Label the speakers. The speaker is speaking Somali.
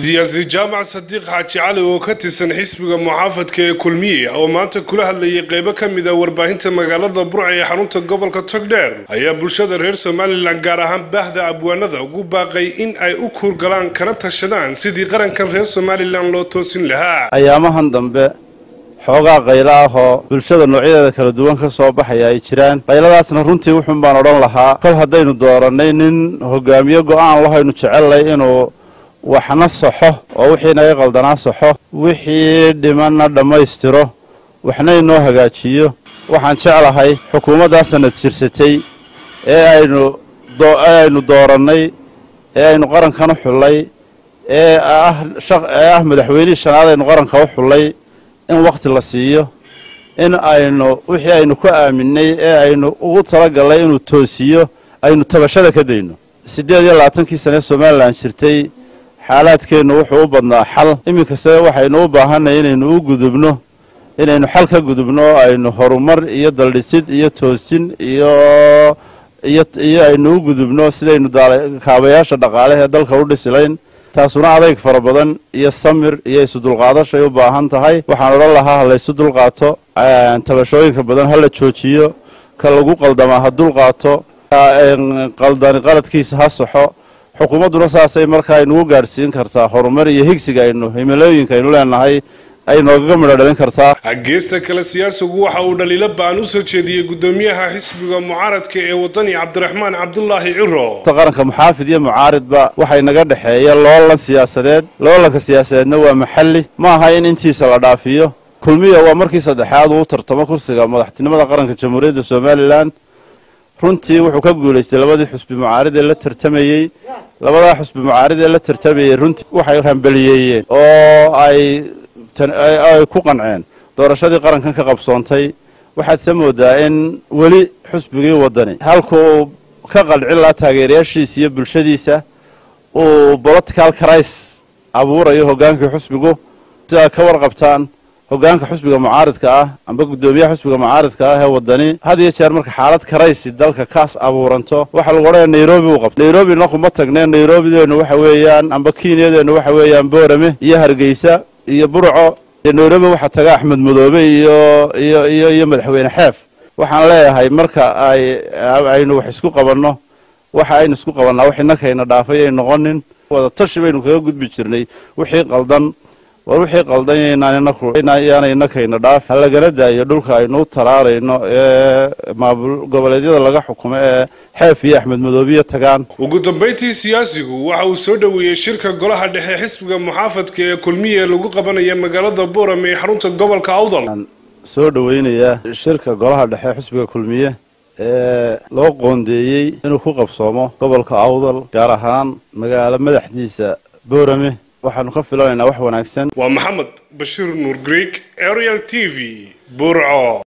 Speaker 1: siyaasi jaamac sadiiq xaaji cali oo ka tirsan xisbiga muxaafadka ee kulmiye oo maanta kula hadlayay qeybo ka mid a warbaahinta magaalada burca ee xarunta gobolka togdheer ayaa bulshada reer somalilan gaar ahaan baahda abwaanada ugu baaqay in ay u kuurgalaan kana tashadaan sidii qarankan reer somalilan loo toosin lahaa
Speaker 2: ayaamahan dambe xoogaa qaylo ah oo bulshada noocyadeeda kala duwan ka soo baxaya ay jiraan qayladaasna runtii wuxuun baan odhan lahaa kol haddaynu doorannay nin hogaamiye go'aan lahaynu jecellay inuu waxna saxo oo wixii naga qaldanaa saxo wixii dhimanna dhammaystiro waxna inoo hagaajiyo waxaan jeclahay xukuumaddaa sanad jirsatay ee aynu aynu doorannay ee aynu qarankan u xullay ee ah ee ah madaxweynihii shanaad aynu qaranka u xullay in wakhti la siiyo in aynu wixii aynu ku aaminay ee aynu ugu talagallay inuu toosiyo aynu tabashada ka dayno siddeed iyo labaatankii sane somalilan jirtay xaalaadkeennu wuxuu u badnaa xal iminkase waxaynu u baahanay inaynu u gudubno inaynu xal ka gudubno oo aynu horumar iyo daldhisid iyo toosin iyo iyo iyo aynu u gudubno sidaynu kaabayaasha dhaqaale ee dalka u dhisilayn taasuna adayg fara badan iyo samir iyo isu dulqaadashay u baahan tahay waxaan odhan lahaa ha laysu dulqaato tabashooyinka badan ha la joojiyo ka lagu qaldamaa ha dulqaato qaldani qaladkiisa ha saxo xukuumadduna saasay markaa aynugu gaadhsiin kartaa horumar iyo higsiga aynu himilooyinka aynu leenahay ay noogaga midho dhalin kartaa
Speaker 1: geesta kale siyaasigu waxa uu dhaliilo ba'an u soo jeediyey guddoomiyaha xisbiga mucaaradka ee wadani cabdiraxmaan cabdulaahi ciro
Speaker 2: qaranka muxaafid iyo mucaaridba waxay naga dhexeeya loolan siyaasadeed loolanka siyaasadeedna waa maxalli ma aha in intiisa la dhaafiyo kulmiya waa markii saddexaad uu tartamo kursiga madaxtinimada qaranka jamhuuriyadda somalilan runtii wuxuu ka guulaystay labadii xusbi mucaarid ee la tartamayey labadaa xusbi mucaarid ee la tartamayey runtii waxay hambeliyeeyeen oo ay ay ku qanceen doorashadii qarankan ka qabsoontay waxaad se moodaa in weli xusbigii wadani halkuu ka qancin lahaa taageerayaashiisa iyo bulshadiisa uu political crisis abuurayo hoggaankii xusbigu si ay ka warqabtaan hoggaanka xusbiga mucaaridka ah amba guddoomiyaha xusbiga mucaaridka ah ee wadani had iyo jeer marka xaalad karaysi dalka kaas abuuranto waxaa lagu odhanaya nairobi u qabta nairobina kuma tagneen nairobideennu waxa weeyaan amba kenyadeennu waxa weeyaan boorame iyo hargeysa iyo burco iyo nairobi waxaa taga axmed madoobe iyo iyo iyo iyo madaxweyne xeef waxaan leeyahay marka ay aynu wax isku qabanno waxa aynu isku qabannaa wax innakayna dhaafay ay noqonin wada tashi baynu kaga gudbi jirnay wixii qaldan war wixii qaldan yaana innakayna dhaaf ha lagana daayo dhulka aynu u talaarayno ee maamul goboleedyada laga xukumo ee xeef iyo axmed madoobiya tagaan
Speaker 1: ugu dambayntii siyaasigu waxa uu soo dhoweeyey shirka golaha dhexe xisbiga muxaafadka ee kulmiye lagu qabanaya magaalada boorame ee xarunta gobolka awdal
Speaker 2: soo dhoweynayaa shirka golaha dhexe xisbiga kulmiye ee loo qoondeeyey inuu ku qabsoomo gobolka awdal gaar ahaan magaalo madaxdiisa boorame waxaanu ka filanaynaa wax wanaagsan
Speaker 1: waa maxamed bashiir nuur greeg arial t v burco